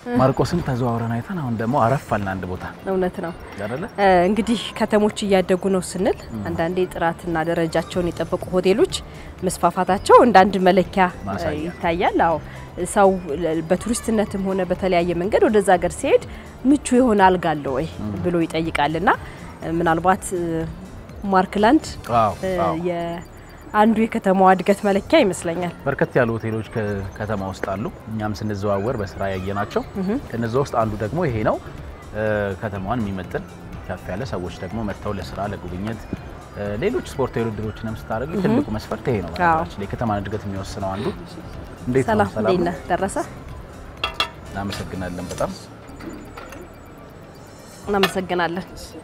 ማርቆስን ተዘዋውረን አይተን አሁን ደግሞ አረፍ አልን አንድ ቦታ እውነት ነው። አይደለ? እንግዲህ ከተሞች እያደጉ ነው ስንል አንዳንዴ ጥራትና ደረጃቸውን የጠበቁ ሆቴሎች መስፋፋታቸው እንደ አንድ መለኪያ ማሳያ። ይታያል። አዎ ሰው በቱሪስትነትም ሆነ በተለያየ መንገድ ወደዛ ሀገር ሲሄድ ምቹ የሆነ አልጋ አለ ወይ ብሎ ይጠይቃልና ምናልባት ማርክላንድ አዎ አዎ። አንዱ የከተማዋ እድገት መለኪያ ይመስለኛል። በርከት ያሉ ሆቴሎች ከከተማ ውስጥ አሉ። እኛም ስንዘዋወር በስራ ያየናቸው ከነዛ ውስጥ አንዱ ደግሞ ይሄ ነው። እ፣ ከተማዋን የሚመጥን ከፍ ያለ ሰዎች ደግሞ መጥተው ለስራ ለጉብኝት፣ እ፣ ሌሎች ስፖርታዊ ውድድሮችንም ስታደርግ ትልቁ መስፈርት ይሄ ነው። በነገራችን ላይ የከተማን እድገት የሚወስነው አንዱ። እንዴት ነው? ሰላም ሰላም እንዴት ነው? ነህ? ደረሰ? እናመሰግናለን በጣም እናመሰግናለን።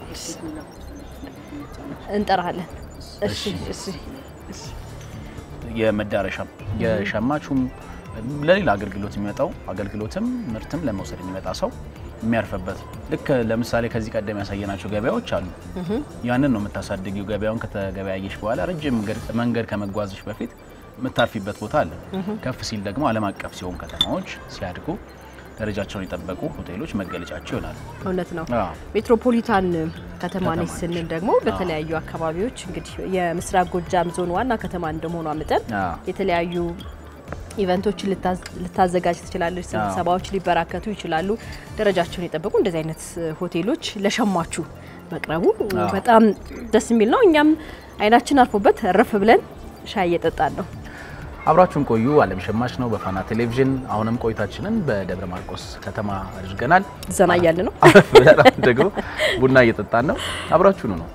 እንጠራለን። እሺ እሺ የመዳረሻም የሸማቹም ለሌላ አገልግሎት የሚመጣው አገልግሎትም ምርትም ለመውሰድ የሚመጣ ሰው የሚያርፍበት ልክ ለምሳሌ ከዚህ ቀደም ያሳየናቸው ገበያዎች አሉ። ያንን ነው የምታሳድጊው። ገበያውን ከተገበያየሽ በኋላ ረጅም መንገድ- መንገድ ከመጓዝሽ በፊት የምታርፊበት ቦታ አለ። ከፍ ሲል ደግሞ ዓለም አቀፍ ሲሆን ከተማዎች ሲያድጉ ደረጃቸውን የጠበቁ ሆቴሎች መገለጫቸው ይሆናሉ። እውነት ነው። አዎ። ሜትሮፖሊታን ከተማ ነች ከተማ ስንል ደግሞ በተለያዩ አካባቢዎች እንግዲህ የምስራቅ ጎጃም ዞን ዋና ከተማ እንደመሆኗ መጠን አዎ። የተለያዩ ኢቨንቶችን ልታዝ- ልታዘጋጅ ትችላለች። ስብሰባዎች ሊበራከቱ ይችላሉ። ደረጃቸውን የጠበቁ እንደዚህ አይነት ሆቴሎች ለሸማቹ መቅረቡ በጣም ደስ የሚል ነው። እኛም አይናችን አርፎበት ረፍ ብለን ሻይ እየጠጣን ነው። አብራችሁን ቆዩ። ዓለም ሸማች ነው በፋና ቴሌቪዥን። አሁንም ቆይታችንን በደብረ ማርቆስ ከተማ አድርገናል። ዘና እያለ ነው። አረፍ ብለን አሁን ደግሞ ቡና እየጠጣን ነው። አብራችሁኑ ነው።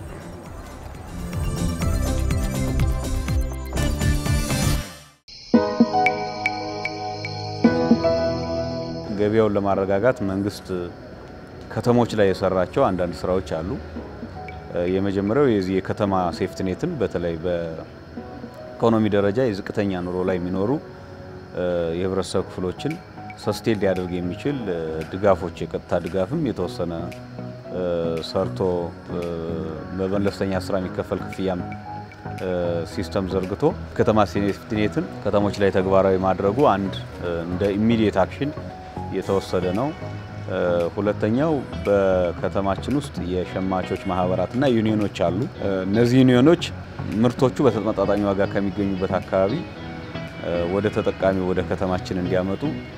ገበያውን ለማረጋጋት መንግስት ከተሞች ላይ የሰራቸው አንዳንድ ስራዎች አሉ። እ፣ የመጀመሪያው የዚህ የከተማ ሴፍትኔትን በተለይ በኢኮኖሚ ደረጃ የዝቅተኛ ኑሮ ላይ የሚኖሩ እ፣ የህብረተሰብ ክፍሎችን ሰስቴን ሊያደርግ የሚችል እ፣ ድጋፎች የቀጥታ ድጋፍም የተወሰነ እ፣ ሰርቶ እ፣ በመለስተኛ ስራ የሚከፈል ክፍያም እ፣ ሲስተም ዘርግቶ ከተማ ሴፍቲኔትን ከተሞች ላይ ተግባራዊ ማድረጉ አንድ እ፣ እንደ ኢሚዲየት አክሽን የተወሰደ ነው። እ፣ ሁለተኛው በከተማችን ውስጥ የሸማቾች ማህበራትና ዩኒዮኖች አሉ። እ፣ እነዚህ ዩኒዮኖች ምርቶቹ በተመጣጣኝ ዋጋ ከሚገኙበት አካባቢ እ፣ ወደ ተጠቃሚ ወደ ከተማችን እንዲያመጡ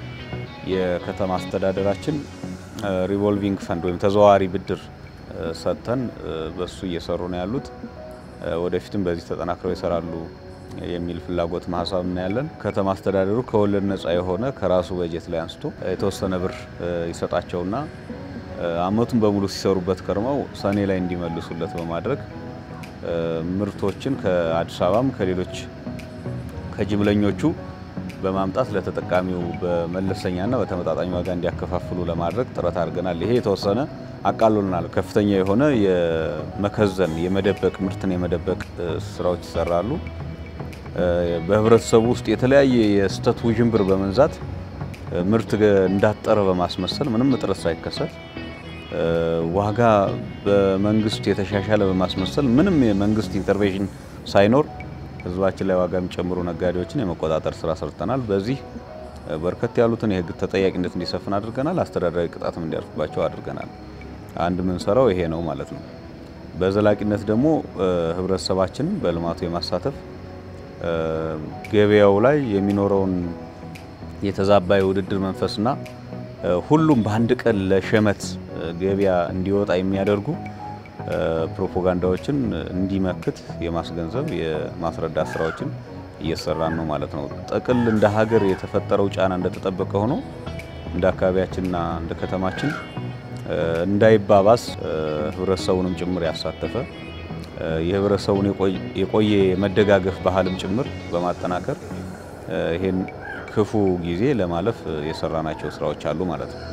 የከተማ አስተዳደራችን እ፣ ሪቮልቪንግ ፈንድ ወይም ተዘዋዋሪ ብድር እ፣ ሰጥተን እ፣ በሱ እየሰሩ ነው ያሉት። እ፣ ወደፊትም በዚህ ተጠናክረው ይሰራሉ የሚል ፍላጎት ሀሳብ እናያለን። ከተማ አስተዳደሩ ከወለድ ነጻ የሆነ ከራሱ በጀት ላይ አንስቶ የተወሰነ ብር እ፣ ይሰጣቸውና እ፣ አመቱን በሙሉ ሲሰሩበት ከርመው ሰኔ ላይ እንዲመልሱለት በማድረግ እ፣ ምርቶችን ከአዲስ አበባም ከሌሎች ከጅምለኞቹ በማምጣት ለተጠቃሚው በመለሰኛና በተመጣጣኝ ዋጋ እንዲያከፋፍሉ ለማድረግ ጥረት አድርገናል። ይሄ የተወሰነ አቃሎልናል። ከፍተኛ የሆነ የመከዘን የመደበቅ ምርትን የመደበቅ እ፣ ስራዎች ይሰራሉ። እ፣ በህብረተሰቡ ውስጥ የተለያየ የስህተት ውዥንብር በመንዛት እ፣ ምርት ገ- እንዳጠረ በማስመሰል ምንም እጥረት ሳይከሰት እ፣ ዋጋ በመንግስት የተሻሻለ በማስመሰል ምንም የመንግስት ኢንተርቬንሽን ሳይኖር ህዝባችን ላይ ዋጋ የሚጨምሩ ነጋዴዎችን የመቆጣጠር ስራ ሰርተናል። በዚህ እ፣ በርከት ያሉትን የህግ ተጠያቂነት እንዲሰፍን አድርገናል። አስተዳደራዊ ቅጣትም እንዲያርፍባቸው አድርገናል። አንድ ምንሰራው ይሄ ነው ማለት ነው። በዘላቂነት ደግሞ እ፣ ህብረተሰባችንን በልማቱ የማሳተፍ እ፣ ገበያው ላይ የሚኖረውን የተዛባ የውድድር መንፈስና እ፣ ሁሉም በአንድ ቀን ለሸመት እ፣ ገበያ እንዲወጣ የሚያደርጉ እ፣ ፕሮፓጋንዳዎችን እንዲመክት የማስገንዘብ የማስረዳት ስራዎችን እየሰራን ነው ማለት ነው። ጥቅል እንደ ሀገር የተፈጠረው ጫና እንደተጠበቀ ሆኖ እንደ አካባቢያችንና እንደ ከተማችን እ፣ እንዳይባባስ እ፣ ህብረተሰቡንም ጭምር ያሳተፈ እ፣ የህብረተሰቡን የቆይ- የቆየ የመደጋገፍ ባህልም ጭምር በማጠናከር እ፣ ይሄን ክፉ ጊዜ ለማለፍ እ፣ የሰራናቸው ስራዎች አሉ ማለት ነው።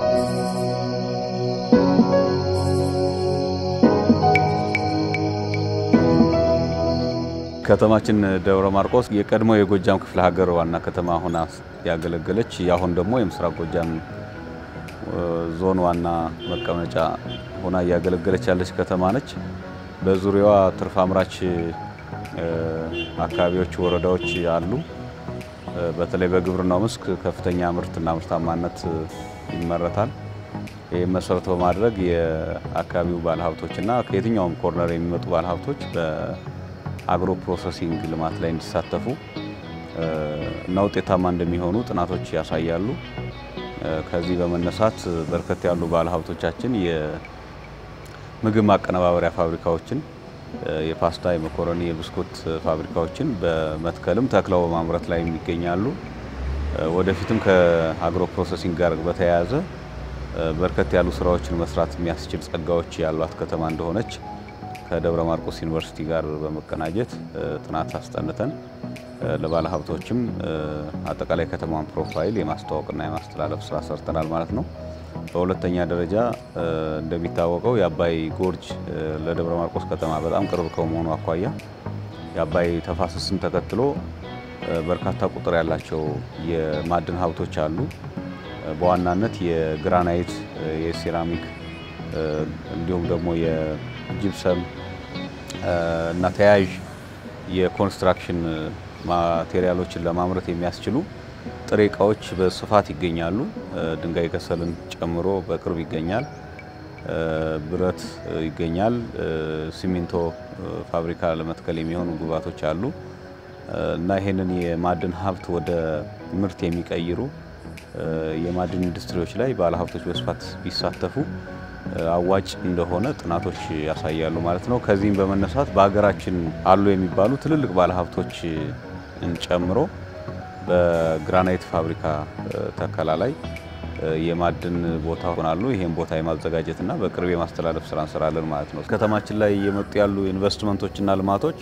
ከተማችን ደብረ ማርቆስ የቀድሞ የጎጃም ክፍለ ሀገር ዋና ከተማ ሆና ያገለገለች የአሁን ደግሞ የምስራቅ ጎጃም እ፣ ዞን ዋና መቀመጫ ሆና እያገለገለች ያለች ከተማ ነች። በዙሪያዋ ትርፍ አምራች እ፣ አካባቢዎች፣ ወረዳዎች አሉ። በተለይ በግብርናው መስክ ከፍተኛ ምርትና ምርታማነት ይመረታል። ይህም መሰረት በማድረግ የአካባቢው ባለሀብቶችና ከየትኛውም ኮርነር የሚመጡ ባለሀብቶች በአግሮ ፕሮሰሲንግ ልማት ላይ እንዲሳተፉ እና ውጤታማ እንደሚሆኑ ጥናቶች ያሳያሉ። ከዚህ በመነሳት በርከት ያሉ ባለሀብቶቻችን የምግብ ማቀነባበሪያ ፋብሪካዎችን የፓስታ፣ የመኮረኒ፣ የብስኩት ፋብሪካዎችን በመትከልም ተክለው በማምረት ላይ ይገኛሉ። ወደፊትም ከአግሮ ፕሮሰሲንግ ጋር በተያያዘ በርከት ያሉ ስራዎችን መስራት የሚያስችል ጸጋዎች ያሏት ከተማ እንደሆነች ከደብረ ማርቆስ ዩኒቨርሲቲ ጋር በመቀናጀት ጥናት አስጠንተን ለባለ ሀብቶችም አጠቃላይ ከተማን ፕሮፋይል የማስተዋወቅና የማስተላለፍ ስራ ሰርተናል ማለት ነው። በሁለተኛ ደረጃ እንደሚታወቀው የአባይ ጎርጅ ለደብረ ማርቆስ ከተማ በጣም ቅርብ ከመሆኑ አኳያ የአባይ ተፋሰስን ተከትሎ በርካታ ቁጥር ያላቸው የማዕድን ሀብቶች አሉ። በዋናነት የግራናይት፣ የሴራሚክ እንዲሁም ደግሞ የጂፕሰም እና ተያያዥ የኮንስትራክሽን ማቴሪያሎችን ለማምረት የሚያስችሉ ጥሬ እቃዎች በስፋት ይገኛሉ። ድንጋይ ከሰልን ጨምሮ በቅርብ ይገኛል። ብረት ይገኛል። ሲሚንቶ ፋብሪካ ለመትከል የሚሆኑ ግብዓቶች አሉ እና ይህንን የማዕድን ሀብት ወደ ምርት የሚቀይሩ የማዕድን ኢንዱስትሪዎች ላይ ባለሀብቶች በስፋት ቢሳተፉ አዋጭ እንደሆነ ጥናቶች ያሳያሉ ማለት ነው። ከዚህም በመነሳት በሀገራችን አሉ የሚባሉ ትልልቅ ባለሀብቶችን ጨምሮ በግራናይት ፋብሪካ ተከላ ላይ የማዕድን ቦታ ሆናሉ። ይህም ቦታ የማዘጋጀትና በቅርብ የማስተላለፍ ስራ እንሰራለን ማለት ነው። ከተማችን ላይ እየመጡ ያሉ ኢንቨስትመንቶችና ልማቶች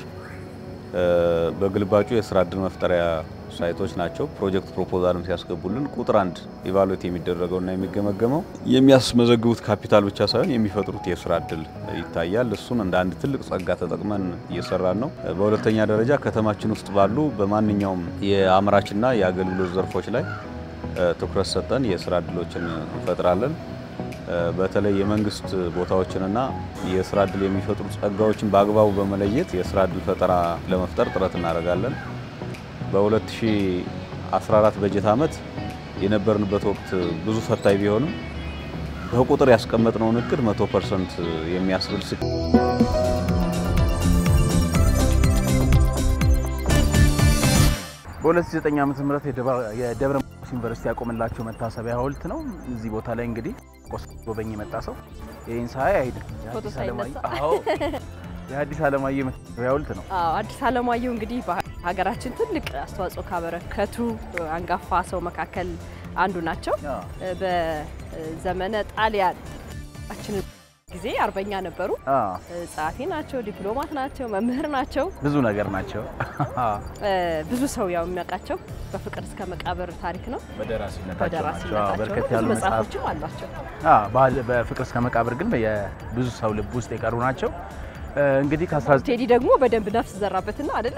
በግልባጩ የስራ እድል መፍጠሪያ ሳይቶች ናቸው። ፕሮጀክት ፕሮፖዛልም ሲያስገቡልን ቁጥር አንድ ኢቫሉዌት የሚደረገውና የሚገመገመው የሚያስመዘግቡት ካፒታል ብቻ ሳይሆን የሚፈጥሩት የስራ እድል ይታያል። እሱን እንደ አንድ ትልቅ ጸጋ ተጠቅመን እየሰራን ነው። በሁለተኛ ደረጃ ከተማችን ውስጥ ባሉ በማንኛውም የአምራችና የአገልግሎት ዘርፎች ላይ ትኩረት ሰጠን የስራ እድሎችን እንፈጥራለን። በተለይ የመንግስት ቦታዎችንና የስራ እድል የሚፈጥሩ ጸጋዎችን በአግባቡ በመለየት የስራ እድል ፈጠራ ለመፍጠር ጥረት እናደርጋለን። በ2014 በጀት ዓመት የነበርንበት ወቅት ብዙ ፈታኝ ቢሆንም በቁጥር ያስቀመጥነውን እቅድ 100 ፐርሰንት የሚያስብል ስ በ2009 ዓመተ ምህረት የደብረ ማርቆስ ዩኒቨርሲቲ ያቆመላቸው መታሰቢያ ሐውልት ነው። እዚህ ቦታ ላይ እንግዲህ ቆስ ጎበኝ የመጣ ሰው ይህን ሳይ አይድን ፎቶ ሳይነሳ የሐዲስ ዓለማየሁ መታሰቢያ ሐውልት ነው። አዎ አዲስ ዓለማየሁ እንግዲህ በሀገራችን ትልቅ አስተዋጽኦ ካበረከቱ አንጋፋ ሰው መካከል አንዱ ናቸው። በዘመነ ጣሊያን ጊዜ አርበኛ ነበሩ። ጸሐፊ ናቸው፣ ዲፕሎማት ናቸው፣ መምህር ናቸው፣ ብዙ ነገር ናቸው። ብዙ ሰው ያው የሚያውቃቸው በፍቅር እስከ መቃብር ታሪክ ነው። በደራሲነታቸው ናቸው። በደራሲነታቸው በርከት ብዙ ያሉ መጽሐፎችም አሏቸው። በፍቅር እስከ መቃብር ግን ብዙ ሰው ልብ ውስጥ የቀሩ ናቸው። እንግዲህ ከ19 ቴዲ ደግሞ በደንብ ነፍስ ዘራበትና አይደለ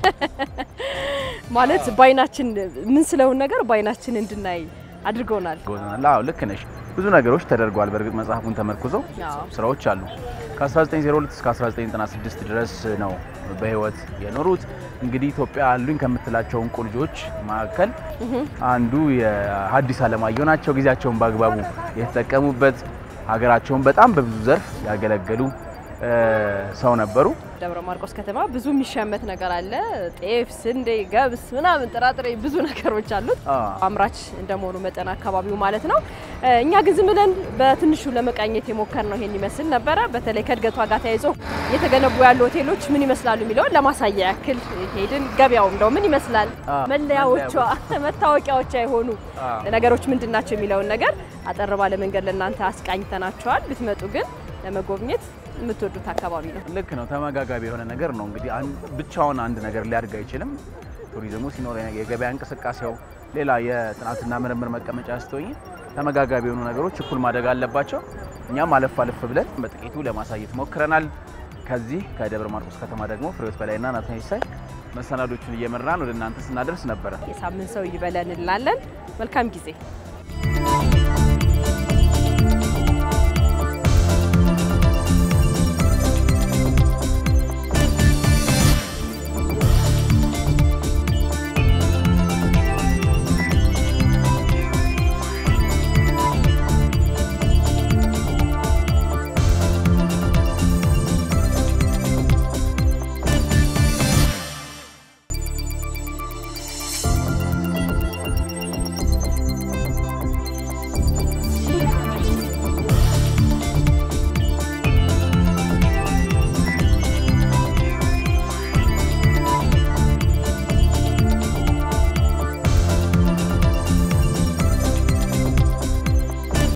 ማለት በአይናችን ምን ስለውን ነገር በአይናችን እንድናይ አድርገውናል። አዎ ልክ ነሽ። ብዙ ነገሮች ተደርገዋል። በእርግጥ መጽሐፉን ተመርኩዘው አዎ። ስራዎች አሉ። ከ1902 እስከ 1996 ድረስ ነው በህይወት የኖሩት። እንግዲህ ኢትዮጵያ አሉኝ ከምትላቸው እንቁ ልጆች መካከል አንዱ የሐዲስ ዓለማየሁ ናቸው። ጊዜያቸውን በአግባቡ የተጠቀሙበት ሀገራቸውን በጣም በብዙ ዘርፍ ያገለገሉ ሰው ነበሩ። ደብረ ማርቆስ ከተማ ብዙ የሚሸመት ነገር አለ። ጤፍ፣ ስንዴ፣ ገብስ ምናምን ጥራጥሬ ብዙ ነገሮች አሉት። አምራች እንደመሆኑ መጠን አካባቢው ማለት ነው። እኛ ግን ዝም ብለን በትንሹ ለመቃኘት የሞከርነው ይሄን ይመስል ነበረ። በተለይ ከእድገቷ ጋር ተያይዞ እየተገነቡ ያሉ ሆቴሎች ምን ይመስላሉ የሚለውን ለማሳያ ያክል ሄድን። ገበያው እንደው ምን ይመስላል፣ መለያዎቿ፣ መታወቂያዎቿ የሆኑ ነገሮች ምንድን ናቸው የሚለውን ነገር አጠር ባለ መንገድ ለእናንተ አስቃኝተናቸዋል። ብትመጡ ግን ለመጎብኘት የምትወዱት አካባቢ ነው። ልክ ነው። ተመጋጋቢ የሆነ ነገር ነው። እንግዲህ ብቻውን አንድ ነገር ሊያድግ አይችልም። ቱሪዝሙ ሲኖር የገበያ እንቅስቃሴው፣ ሌላ የጥናትና ምርምር መቀመጫ ስትሆኝ ተመጋጋቢ የሆኑ ነገሮች እኩል ማደግ አለባቸው። እኛም አለፍ አለፍ ብለን በጥቂቱ ለማሳየት ሞክረናል። ከዚህ ከደብረ ማርቆስ ከተማ ደግሞ ፍሬዎት በላይና ናትናኤል ሳይ መሰናዶቹን እየመራን ወደ እናንተ ስናደርስ ነበረ። የሳምንት ሰው ይበለን እንላለን። መልካም ጊዜ